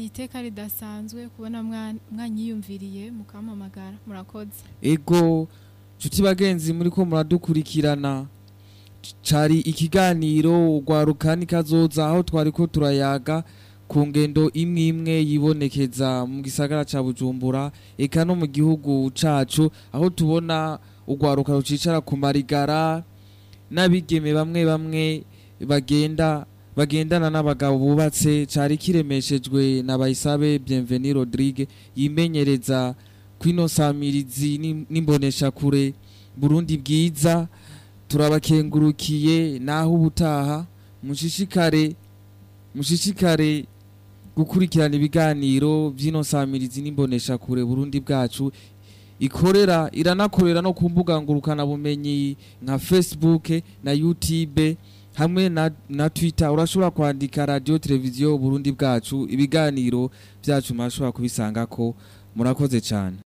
ni iteka ridasanzwe kubona mwa- mwanyiyumviriye mukampamagara murakoze ego nshuti bagenzi muri ko muradukurikirana cari ikiganiro urwaruka nikazoza aho twari ko turayaga ku ngendo imwe imwe yibonekeza mu gisagara ca bujumbura eka no mu gihugu cacu aho tubona urwaruka rucicara ku marigara n'abigeme bamwe bamwe bagenda bagendana n'abagabo bubatse cari kiremeshejwe na bayisabe bienveni rodrigue yimenyereza kwino samirizi n'im- n'imboneshakure burundi bwiza turabakengurukiye naho ubutaha mushishikare mushishikare gukurikirana ibiganiro by'ino samirizi n'imboneshakure burundi bwacu ikorera iranakorera no ku mbuga ngurukana bumenyi nka facebook na youtube hamwe na, na twitter urashobora kwandika radio televiziyo burundi bwacu ibiganiro byacu murashobora kubisangako murakoze cyane